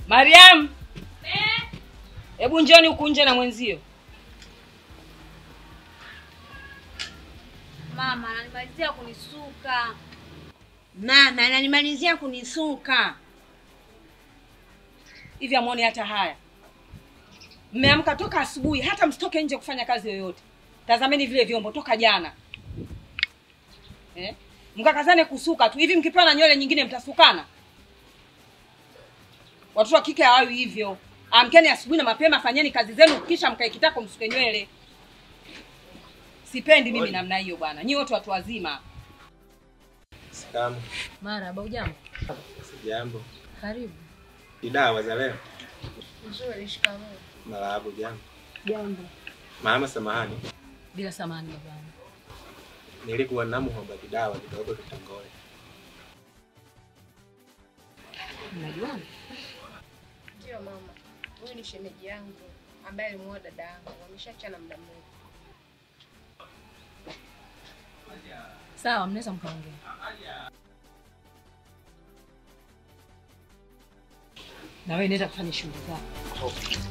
Mariam, hebu njoni huku nje na mwenzio. Mama ananimalizia kunisuka. Mama ananimalizia kunisuka. Hivi amwoni hata haya? Mmeamka toka asubuhi, hata msitoke nje kufanya kazi yoyote. Tazameni vile vyombo toka jana eh? Mkakazane kusuka tu hivi, mkipewa na nywele nyingine mtasukana. Watoto wa kike hawawi hivyo. Amkeni asubuhi na mapema, fanyeni kazi zenu, kisha mkae kitako msuke nywele. Sipendi mimi namna hiyo bwana. Nyinyi wote watu wazima. Salamu. Marahaba, ujambo? Sijambo. Karibu. Idawa za leo. Nzuri, shikamoo. Marahaba, jambo. Jambo. Mama, samahani, Bila samani babangu. nilikuwa namuomba kidawa kidogo tutangole. Mnajuana? Ndio mama, huyu ni shemeji yangu ambaye alimuoa dada yangu, wameshachana muda mrefu. Sawa, mnaweza mkaongea. Na wewe nenda kufanya shughuli zako.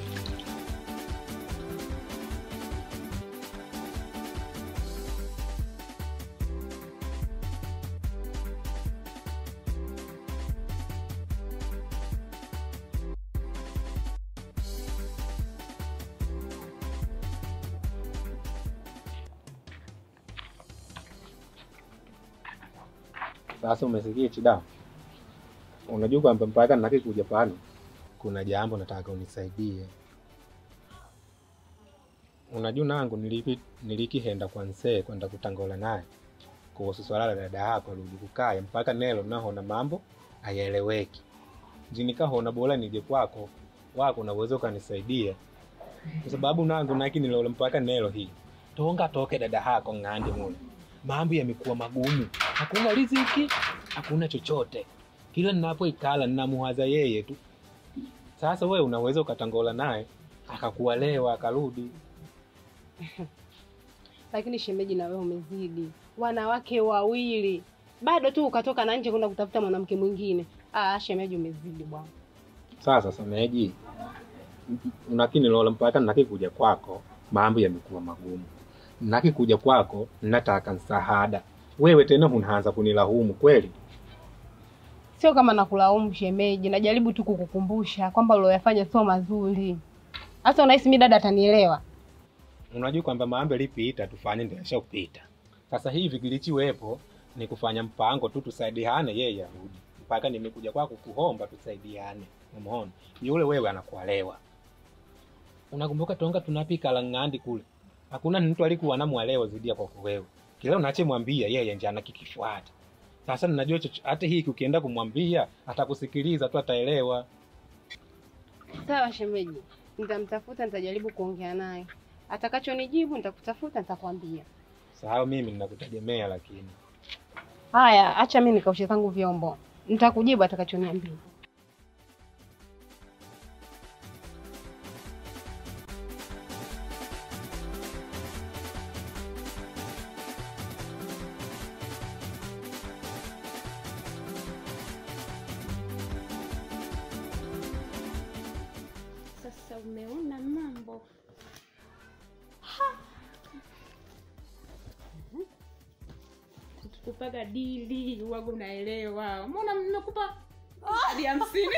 Sasa umesikia Chidawa, unajua kwamba mpaka nakikuja pale kuna jambo nataka unisaidie. Unajua nangu nilipi nilikihenda kwa nsee kwenda kutangola naye kuhusu swala la dada yako rudi kukaya mpaka nelo nahona mambo ayaeleweki jinikahona bora nije kwako wako unaweza ukanisaidia kwa sababu nangu naki nilola mpaka nelo hii tonga toke dada yako ng'andi mule mambo yamekuwa magumu hakuna riziki hakuna chochote kila ninapoikala ninamuwaza yeye tu sasa we unaweza ukatangola naye akakuelewa akarudi lakini shemeji, na wewe umezidi. Wanawake wawili bado tu ukatoka na nje kwenda kutafuta mwanamke mwingine. Ah, shemeji, umezidi bwana. sasa sameji unakini lola mpaka nakikuja kwako mambo yamekuwa magumu nakikuja kwako nataka msaada wewe tena unaanza kunilahumu kweli Sio kama nakulaumu shemeji, najaribu tu kukukumbusha kwamba ulioyafanya sio mazuri. Hasa unahisi mimi dada atanielewa? unajua kwamba mambo yalipita tufanye ndio yashapita sasa hivi kilichiwepo ni kufanya mpango tu tusaidiane yeye arudi mpaka nimekuja kwako kuomba tusaidiane umeona yule wewe anakuelewa unakumbuka tonga tunapika lang'andi kule hakuna mtu alikuwa anamwelewa zaidi ya kwako wewe kila unachemwambia yeye nje anakikifuata sasa ninajua chocho- hata hiki ukienda kumwambia atakusikiliza tu ataelewa Sawa shemeji, nitamtafuta, nitajaribu kuongea naye. Atakachonijibu nitakutafuta, nitakwambia. sawa mimi ninakutegemea lakini Haya, acha mimi nikaoshe zangu vyombo, nitakujibu atakachoniambia. Sasa umeona mambo kupaga dili wago unaelewa mbona nimekupa hadi hamsini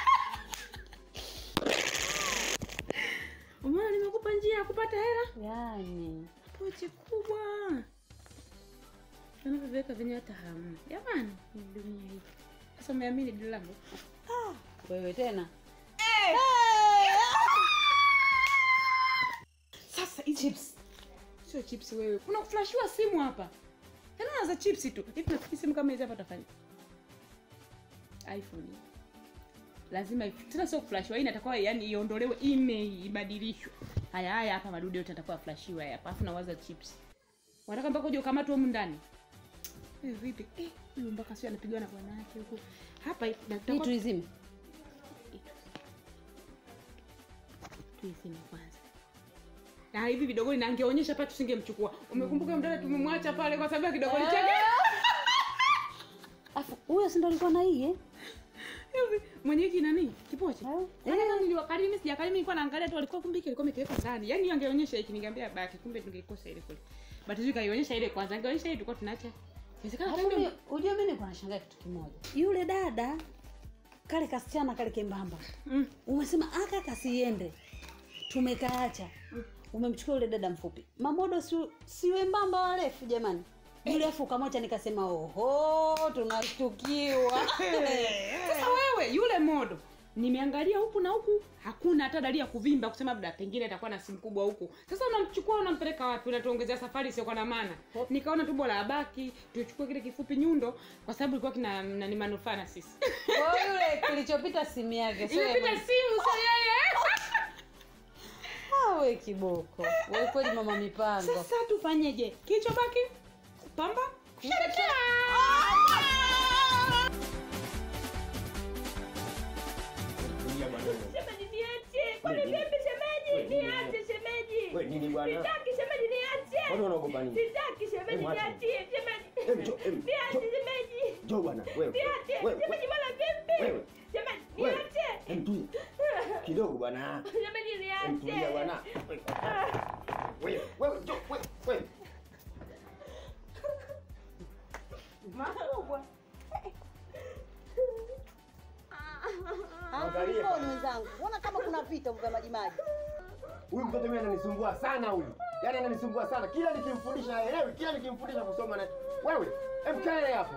umeona nimekupa njia ya kupata hela yani pochi kubwa anavyoviweka venye hata hamna jamani ni dunia hii sasa umeamini dili langu Wewe tena? sasa hizi chips sio chips wewe kuna kuflashiwa simu hapa tena za chips tu hivi nafikiri simu kama hizi hapa utafanya iphone lazima if- tena sio kuflashiwa hii inatakiwa yani iondolewe email ibadilishwe haya haya hapa madude yote atakuwa flashiwa hapa alafu nawaza chips wanataka mpaka uje ukamatwe humu ndani Eh, vipi eh huyu mpaka sio anapigwa na bwana yake huku hapa Hii tuizime. tuizime kwanza na hivi vidogoli na angeonyesha pale tusingemchukua umekumbuka mdada tumemwacha pale kwa sababu ya kidogoli chake Afu huyo si ndo alikuwa na hii eh? hivi mwenye hiki nani kipochi yaani hata niliwakalimi mimi sijakalimi nilikuwa naangalia tu alikuwa kumbe hiki alikuwa ameweka ndani yaani hiyo angeonyesha hiki ningeambia baki kumbe tungeikosa ile kule but hiyo kaionyesha ile kwanza angeonyesha ile tulikuwa tunaacha inawezekana Alafu kumbe mi- Ujue mimi niko nashangaa kitu kimoja. Yule dada kale kasichana kale kembamba. Mm. Umesema aka kasiende. Tumekaacha. Umemchukua yule dada mfupi. Mamodo si si wembamba warefu jamani. Yule afu ukamwacha nikasema oho tunashtukiwa. sasa wewe yule modo nimeangalia huku na huku hakuna hata dalili ya kuvimba kusema labda pengine atakuwa na simu kubwa huku sasa unamchukua unampeleka wapi unatuongezea safari isiyokuwa na maana nikaona tu bora abaki tuchukue kile kifupi nyundo kwa sababu ilikuwa kina nani manufaa na sisi Kwa hiyo yule kilichopita simu yake sio imepita yeye. simu sio yeye Ah, we kiboko. Wewe kweli mama mipango. sasa tufanyeje kilichobaki pamba kusherekea Shemeji niache. Kwani vipi shemeji? Niache shemeji. Wewe nini bwana? Sitaki shemeji niache. Mbona unaogopa nini? Sitaki shemeji Hebu acha. niachie shemeji. Hebu njoo, hebu, Niache njoo. shemeji. Njoo bwana, wewe. Niache. Wewe, Shemeji mara vipi? Wewe. Shemeji wewe. niache. Hebu tulia. Kidogo bwana. Shemeji Hebu tulia niache. bwana. Wewe, wewe, njoo, wewe, wewe. Makubwa. Angalia. Mbona wenzangu, mbona kama kuna vita vya maji maji? Huyu mtoto mimi ananisumbua sana huyu. Yaani ananisumbua sana. Kila nikimfundisha haelewi, kila nikimfundisha kusoma na wewe, hebu kaa naye hapo.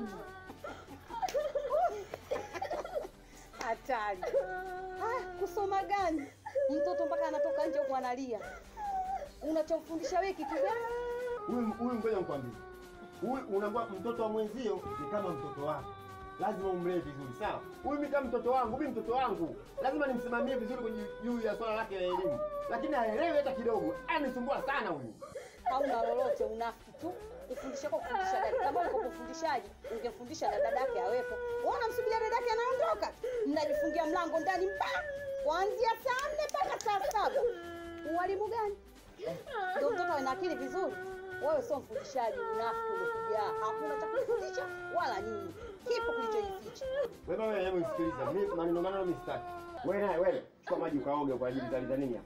Hatari. Ah, kusoma gani? Mtoto mpaka anatoka nje huko analia. Unachomfundisha wewe kitu gani? Huyu huyu ngoja nikwambie. Huyu unakuwa mtoto wa mwenzio ni kama mtoto wako. Lazima umlee vizuri, sawa? Huyu mimi kama mtoto wangu, mimi mtoto wangu. Lazima nimsimamie vizuri kwenye juu ya swala lake la elimu. Lakini haelewi hata kidogo. Anisumbua sana huyu. Hauna lolote, unafiki tu. Kufundisha kwa kufundisha gani? Kama uko kufundishaji, ungemfundisha na dadake awepo. Wewe unamsubiria dadake anaondoka. Mnajifungia mlango ndani mpaka kuanzia saa nne mpaka saa saba. Uwalimu gani? Ndio mtoto ana akili vizuri. Wewe sio mfundishaji, unafiki umekuja. Hakuna cha kufundisha wala nini. Kipo kilichojificha. Wewe wewe hebu nisikilize. Mimi maneno maneno mimi sitaki. Wewe naye wewe, chukua maji ukaoge kwa ajili za Tanzania.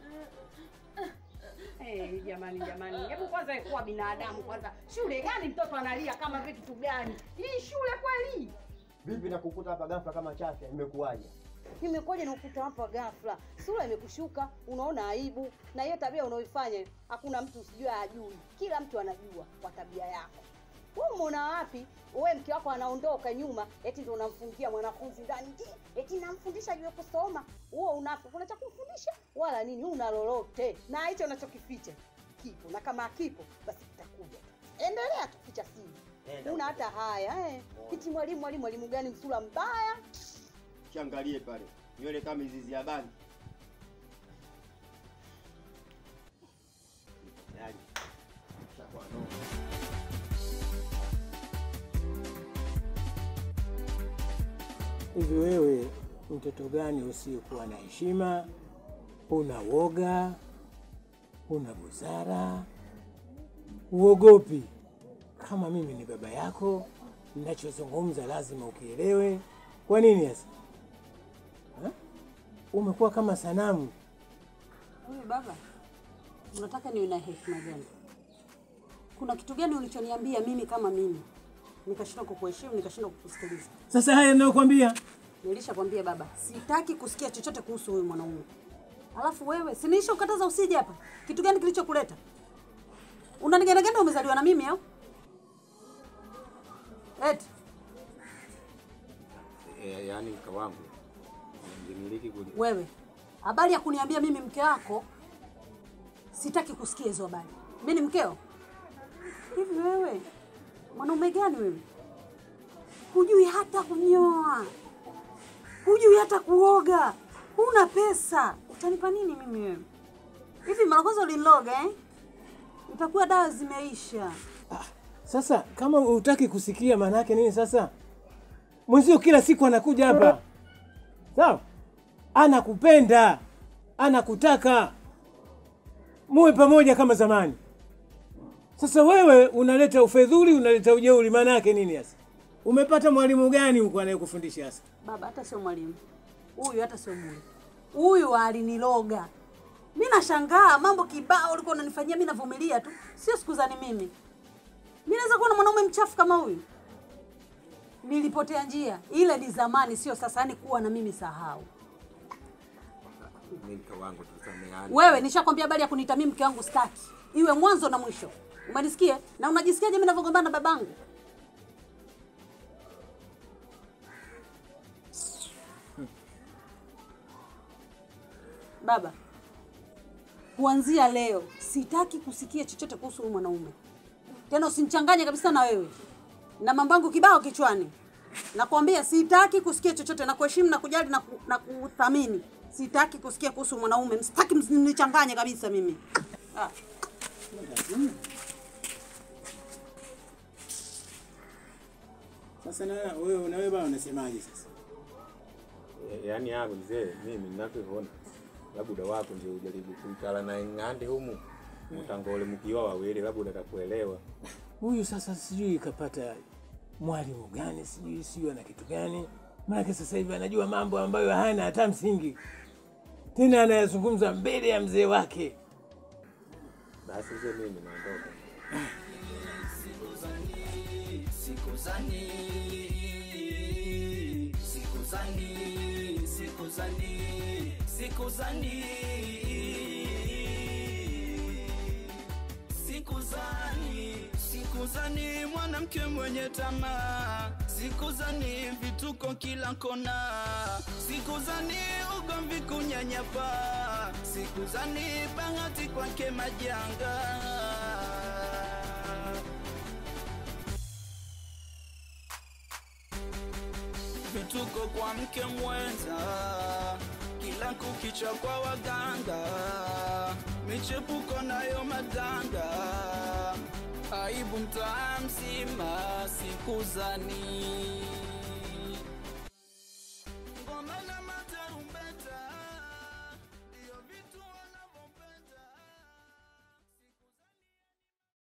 Hey, jamani jamani, hebu kwanza kuwa binadamu kwanza. Shule gani mtoto analia kama vile kitu gani? Hii shule kweli? Vipi na kukuta hapa ghafla kama chafya imekuwaje? Imekuja na ukuta hapa ghafla, sura imekushuka, unaona aibu, na hiyo tabia unaoifanya hakuna mtu usijue ajui, kila mtu anajua kwa tabia yako. Wewe umeona wapi? Wewe mke wako anaondoka nyuma, eti ndio unamfungia mwanafunzi ndani, "Ndi, eti namfundisha juu ya kusoma. Huo unapo kuna cha kumfundisha wala nini? Una lolote na hicho unachokificha kipo, na kama kipo basi kitakuja. Endelea tu kuficha siri, Enda. una hata haya eh. Eti mwalimu mwalimu mwalimu gani msura mbaya Kiangalie pale. Nywele kama mizizi ya bangi. Yaani. Shakuwa no. Hivi wewe mtoto gani usiyekuwa na heshima, una woga, una busara, uogopi? Kama mimi ni baba yako, ninachozungumza lazima ukielewe. Kwa nini sasa Ha? umekuwa kama sanamu? Wewe baba, unataka niwe na hekima gani? Kuna kitu gani ulichoniambia mimi kama mimi nikashindwa kukuheshimu, nikashindwa kukusikiliza? Sasa haya ninayokwambia Nilishakwambia baba, sitaki kusikia chochote kuhusu huyu mwanaume. Alafu wewe, si nilisha ukataza usije hapa? Kitu gani kilichokuleta? Unanigendagenda umezaliwa na mimi au? Eti, E, yaani mke wangu nimiliki kuja wewe, habari ya kuniambia mimi mke wako, sitaki kusikia hizo habari. Mimi ni mkeo? Hivi wewe mwanaume gani wewe? Hujui hata kunyoa, hujui hata kuoga, huna pesa, utanipa nini mimi wewe? Hivi mara kwanza uliniloga eh? Itakuwa dawa zimeisha. Sasa kama hutaki kusikia, maana yake nini? Sasa mwenzio kila siku anakuja hapa, sawa, anakupenda, anakutaka muwe pamoja kama zamani. Sasa wewe unaleta ufedhuli, unaleta ujeuri, maana yake nini sasa Umepata mwalimu gani huko anayekufundisha sasa? Baba, hata sio mwalimu huyu, hata sio mwalimu huyu, aliniloga mi. Nashangaa mambo kibao ulikuwa unanifanyia mi, navumilia tu, sio siku zani mimi. Mi naweza kuwa na mwanaume mchafu kama huyu? Nilipotea njia, ile ni zamani, sio sasa. Yani kuwa na mimi sahau. Mimi mke wangu tusameane. Wewe nishakwambia habari ya kuniita mimi mke wangu staki, iwe mwanzo na mwisho. Umenisikia? Na unajisikiaje mimi ninavyogombana na babangu? Baba, kuanzia leo sitaki kusikia chochote kuhusu huyu mwanaume tena, usinichanganye kabisa na wewe na mambo yangu kibao kichwani. Nakwambia sitaki kusikia chochote, na kuheshimu na kujali na, ku, na kuthamini. Sitaki kusikia kuhusu mwanaume, sitaki mnichanganye kabisa mimi ah. Sasa na wewe na wewe bwana unasemaje sasa? Ya- Yaani hapo mzee, mimi ninavyoona labda wako ndio ujaribu kuikala na ng'ande humu mtangole mkiwa wawili, labda utakakuelewa. Huyu sasa sijui kapata mwalimu gani, sijui sijui ana kitu gani. Maana sasa hivi anajua mambo ambayo hana hata msingi, tena anayazungumza mbele ya mzee wake. Basi mzee, mimi naondoka. sikuzani sikuzani sikuzani sikuzani sikuzani sikuzani mwanamke mwenye tamaa sikuzani vituko kila kona sikuzani ugomvi kunyanyapa sikuzani bahati kwake majanga vituko kwa mke mwenza, kila kukicha kwa waganga, michepuko nayo madanga, aibu mtaa mzima, sikuzani ngoma na matarumbeta